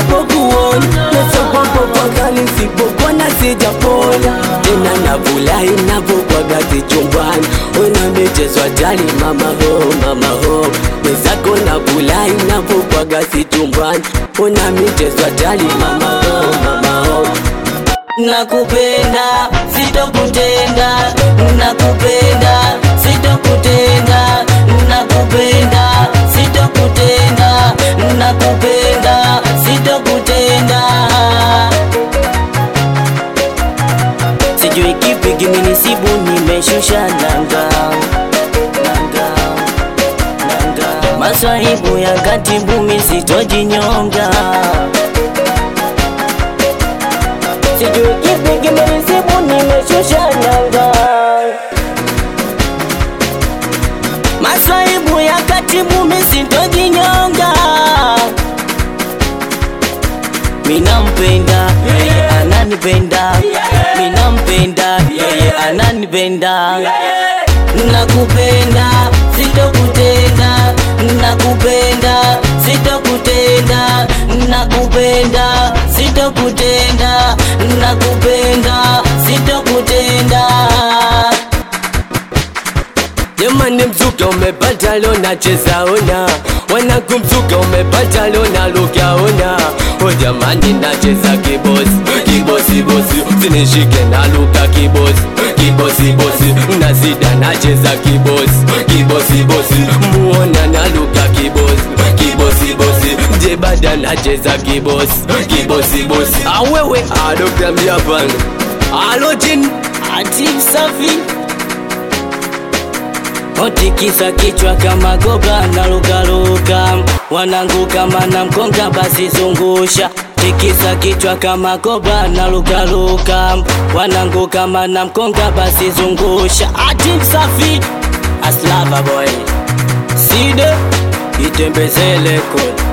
napokuona nasopopopakali sipokona sijapona tena navulai navokwaga chumbani wena michezo hatari mama ho mama ho mwenzako navulai navokwaga chumbani wena michezo hatari mama ho mama ho nakupenda sitokutenda nakupenda sitokutenda nakupenda sitokutenda nakupenda sitokutenda sijui kipi kimenisibu nimeshusha nanga nanga nanga maswahibu ya katibu misitojinyonga sijui kipi kimenisibu nimeshusha nanga maswaibu ya katibu misintojinyonga minampenda yeye ananipenda minampenda yeye ananipenda nakupenda sitokutenda nakupenda sitokutenda nakupenda sitokutenda nakupenda sitokutenda Jamani mzuka umepata leo nacheza ona Wanangu mzuka umepata leo naluka ona O jamani nacheza kibosi Kibosi bosi Usinishike naluka kibosi Kibosi bosi Nazida nacheza kibosi Kibosi bosi Muona naluka kibosi Kibosi bosi Jebada nacheza kibosi Kibosi bosi Awewe Adokta Mjapan Alo jin ati safi otikisa kichwa kama goga na lugaluga wanangu kama na mkonga basi zungusha tikisa kichwa kama goga na lugaluga wanangu kama na mkonga basi zungusha ati safi aslava boy side itembezele kule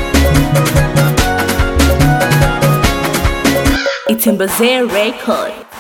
Itembeze Record.